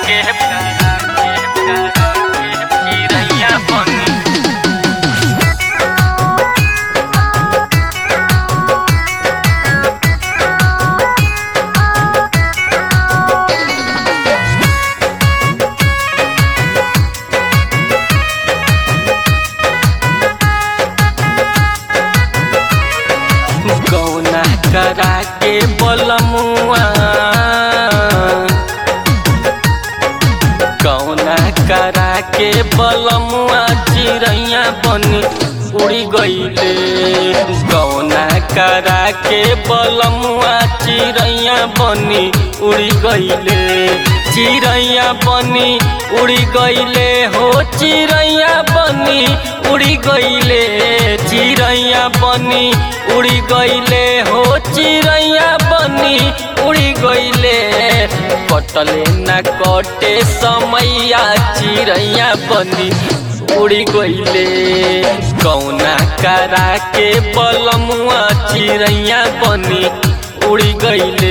के चिड़ैया बनी गौना करा के बलमुआ गौना करा के बलमुआ चिड़ैया बनी उड़ी गईले गौना करा के बलमुआ चिड़ैया बनी उड़ी गईले चिड़ैया बनी उड़ी गईले हो चिड़ैया बनी उड़ी गईले चिड़ैया बनी उड़ी गईले हो चिड़ैया बनी उड़ी गईले कटले न कटे समैया चिड़ैया बनी उड़ी गईले कौना करा के बलमुआ चिड़ैया बनी उड़ी गईले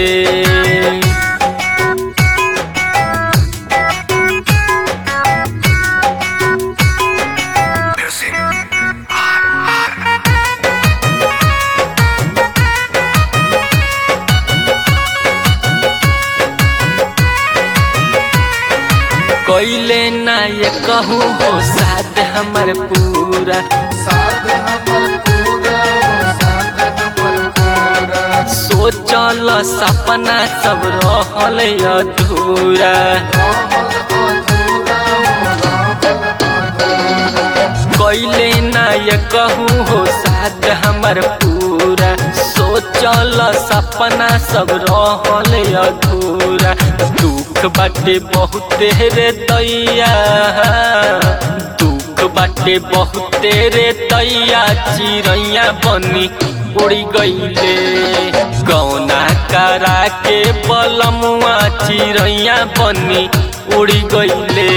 कैले ना ये कहूँ हो साथ हमर पूरा साथ हमर पूरा हो साथ हमर पूरा सोचल सपना सब रहल अधूरा रहल अधूरा हो रहल अधूरा कैले ना ये कहूँ हो साथ हमर पूरा सोचल सपना सब रहल अधूरा दुख बाटे बहुते रे दैया दुख बाटे बहुते रे दैया चिड़ैया बनी उड़ी गईले गौना करा के बलमुआ चिड़ैया बनी उड़ी गईले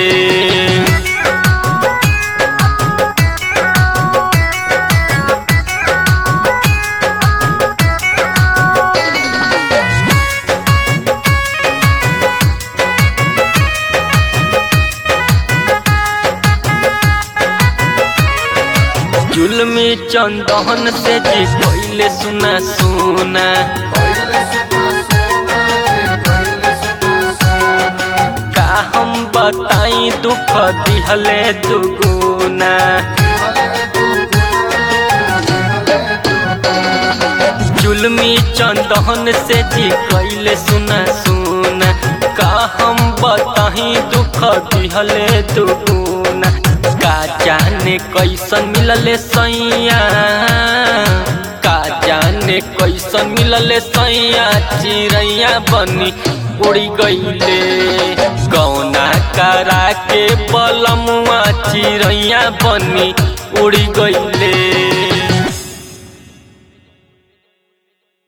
जुलमी चंदन से जी कोइले सुना सुना कैले सुना सोना रे कैले सुना सोना का हम बताई दुख दिहले दुगुना हले दुगुना हले जुलमी चंदन से जी कोइले सुना सुना का हम बताई दुख दिहले दुगुना का जाने कैसन मिलले सैया का जाने कैसन मिलले सैया चिड़ैया बनी उड़ी गईले गौना करा के बलमुआ चिड़ैया बनी उड़ी गईले